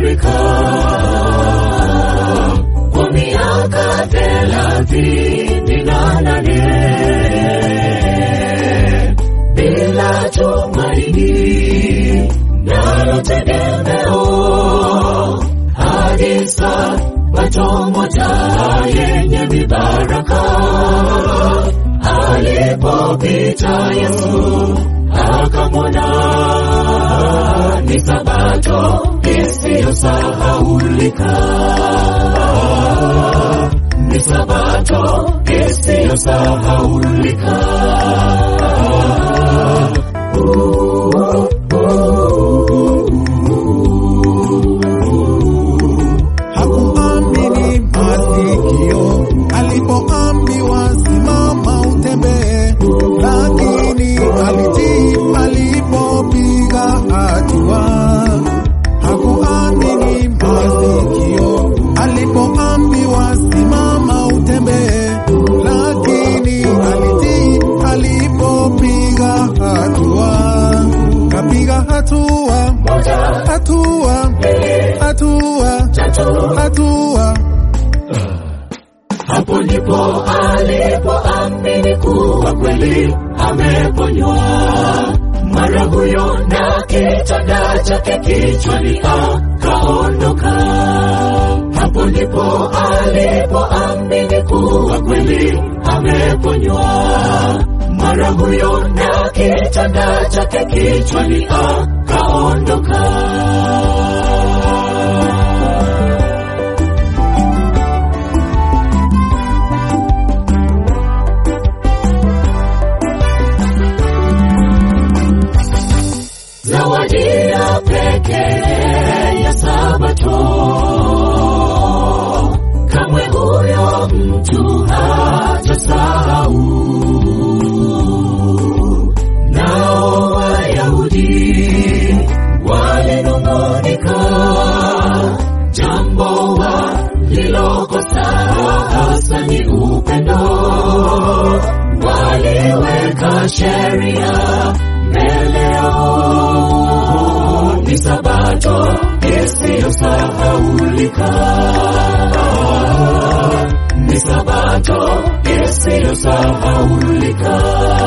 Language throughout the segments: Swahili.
Afrika kwa miaka thelathini na nane bila tumaini nalo tegemeo hadi sabato moja yenye mibaraka alipopita Yesu akamwona ni sabato isiyosahaulika ni sabato isiyosahaulika hakuamini masikio alipoambiwa simama utembee, lakini alitii alipopiga hatua. Hakuamini masikio alipoambiwa simama utembee, lakini alitii alipopiga hatua. Kapiga hatua, hatua, hatua, hatua. hapo ndipo alipoamini kuwa kweli ameponywa mara huyo na kitanda chake kichwani akaondoka hapo ndipo alipoamini kuwa kweli ameponywa mara huyo na kitanda chake kichwani akaondoka zawadi ya pekee ya sabato kamwe huyo mtu hatasahau nao wayahudi walinung'unika jambo walilokosa hasa ni upendo waliweka sheria mbele yao ni sabato isiyosahaulika ni sabato isiyosahaulika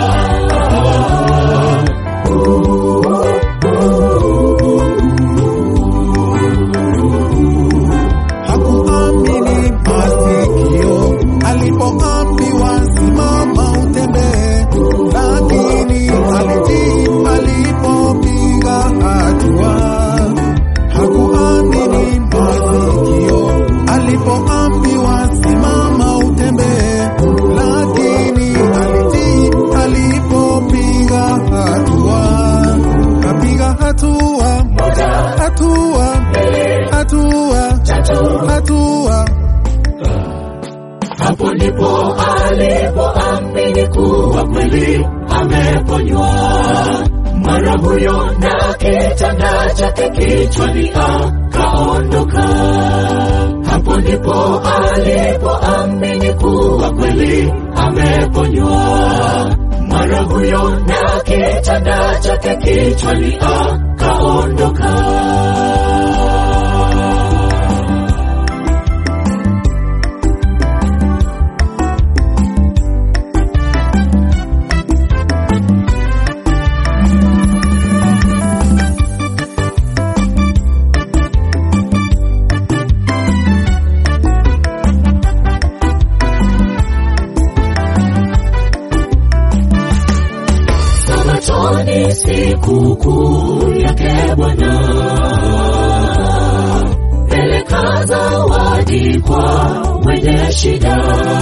hakuamini masikio alipoambiwa simama utembee, lakini alitii alipopiga hatua. Hakuamini masikio alipoambiwa simama utembee, lakini alitii alipopiga hatua. Kapiga hatua, hatua, hatua, hatua. hapo ndipo alipoamini kuwa kweli ameponywa mara huyo na kitanda chake kichwani akaondoka hapo ndipo alipoamini kuwa kweli ameponywa mara huyo na kitanda chake kichwani akaondoka Sabatoni siku kuu yake Bwana, peleka zawadi kwa wenye shida,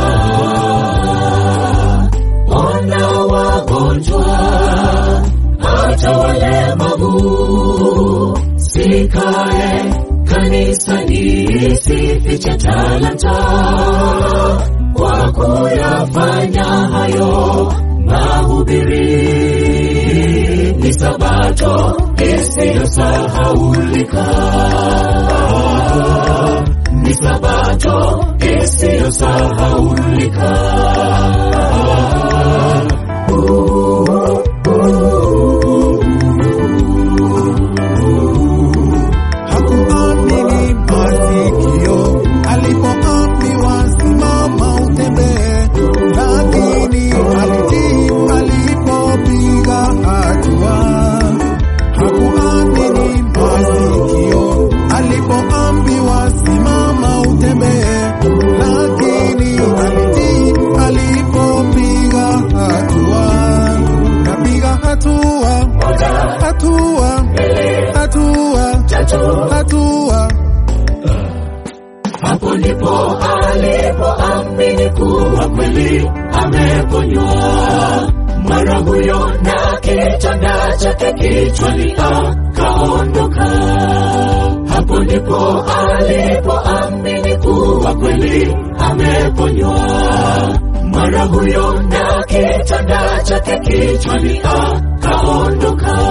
ona wagonjwa, hata walemavu, sikae kanisani, sifiche talanta kwa kuyafanya hayo mahubiri ni sabato isiyosahaulika ni sabato isiyosahaulika hakuamini hatua Hapo ndipo alipoamini kuwa kweli ameponywa. Mara huyo na kitanda chake kichwani akaondoka. Hapo ndipo alipoamini kuwa kweli ameponywa. Mara huyo na kitanda chake kichwani akaondoka.